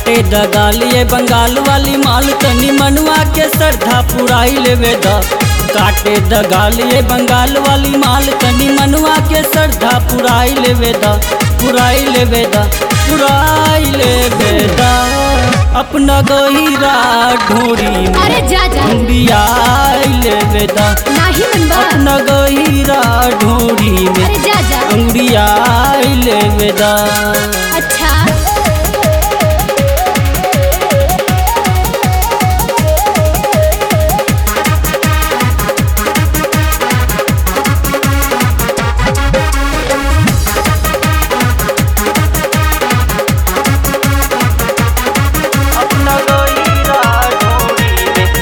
काटे दगालिए बंगाल वाली माल तनी मनवा के श्रद्धा पुराई लेवे द काटे दगालिए बंगाल वाली माल तनी मनवा के श्रद्धा पुराई लेवे द पुराई लेवे द पुराई लेवे द अपना गहिरा ढोरी में अरे जा जा अंबियाई लेवे द नाही मनबा अपना गहिरा ढोरी में अरे जा जा अंबियाई लेवे द अच्छा अपना गहिरा ढोरी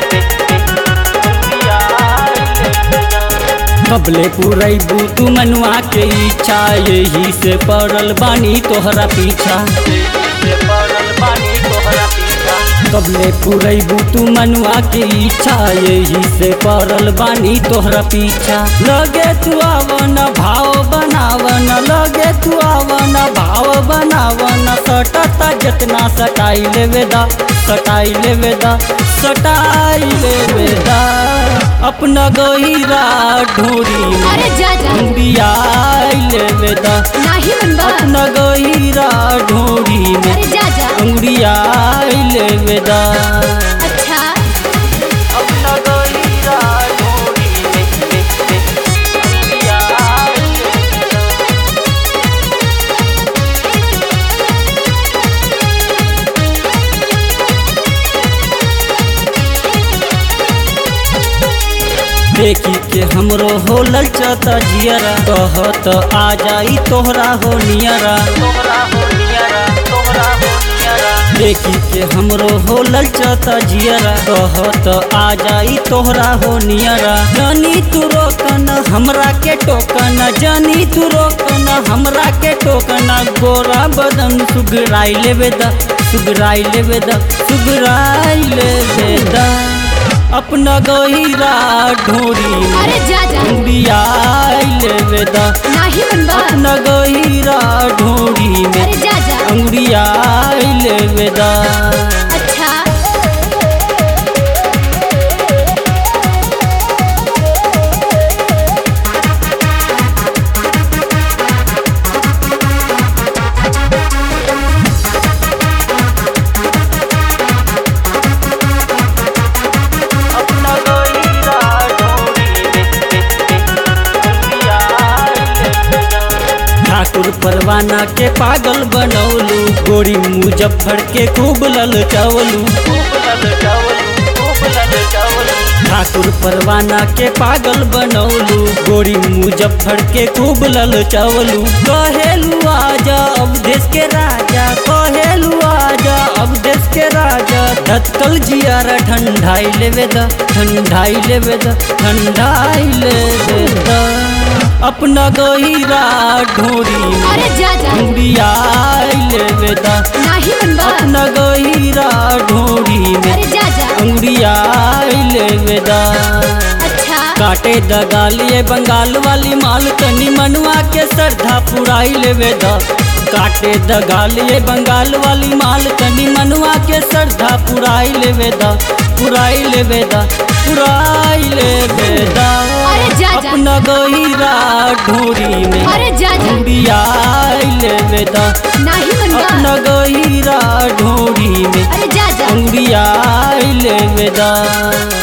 कबले पुरैबू तू मनुआ के इच्छा यही से पड़ल बानी तोहरा पीछा कबले पुरैबू तू मनुआ के इच्छा यही से पड़ल बानी तोहरा पीछा लगे तू आवन भाव बनावन लगे तू आवन भाव बनावन सटता जितना सटाई लेवे दा सटाई लेवे दा सटाई लेवे दा अपना गहिरा ढोरी में अरे जा जा अंबियाई लेवे दा नाही मनबा अपना गहिरा ढोरी में अरे जा जा अंबियाई लेवे दा अच्छा अपना गहिरा ढोरी में अंबियाई लेवे दा देखी के हमरो हो ललचता जियरा कहत आ जाई तोहरा हो नियरा देखी के हमरो हो ललचता जियरा कहत आ जाई तोहरा हो नियरा जानी तू रोकन हमरा के टोकन जानी तू रोकन हमरा के टोकन गोरा बदन सुगराई लेवे दा सुगराई लेवे दा सुगराई लेवे दा अपना गहिरा ढोरी में अरे जा जा अंबियाई लेवे दा नाही मनबा अपना गहिरा ढोरी में अरे जा जा अंबियाई लेवे दा अच्छा अपना गहिरा ढोरी ठाकुर परवाना के पागल बनौलू गोरी मुजफ्फर के खूब लल चावलू ठाकुर परवाना के पागल बनौलू गोरी मुजफ्फर के खूब लल चावलू कहेलू आजा अब देश के राजा कहेलू आजा अब देश के राजा धतकल जियारा ठंडाई लेवे द ठंडाई लेवे द ठंडाई लेवे द अपना गहिरा ढोरी में अरे जा जा अंबियाई लेवे द नाही मनबा अपना गहिरा ढोरी में अरे जा जा अंबियाई लेवे द अच्छा काटे दगालिए बंगाल वाली माल तनी मनवा के श्रद्धा पुराई लेवे द काटे दगालिए बंगाल वाली माल तनी मनवा के श्रद्धा पुराई लेवे द पुराई लेवे द पुराई लेवे द अरे जा जा अपना गहिरा ढोरी में अरे जा जा अंबियाई लेवे द नाही मनबा अपना गहिरा ढोरी में अरे जा जा अंबियाई लेवे द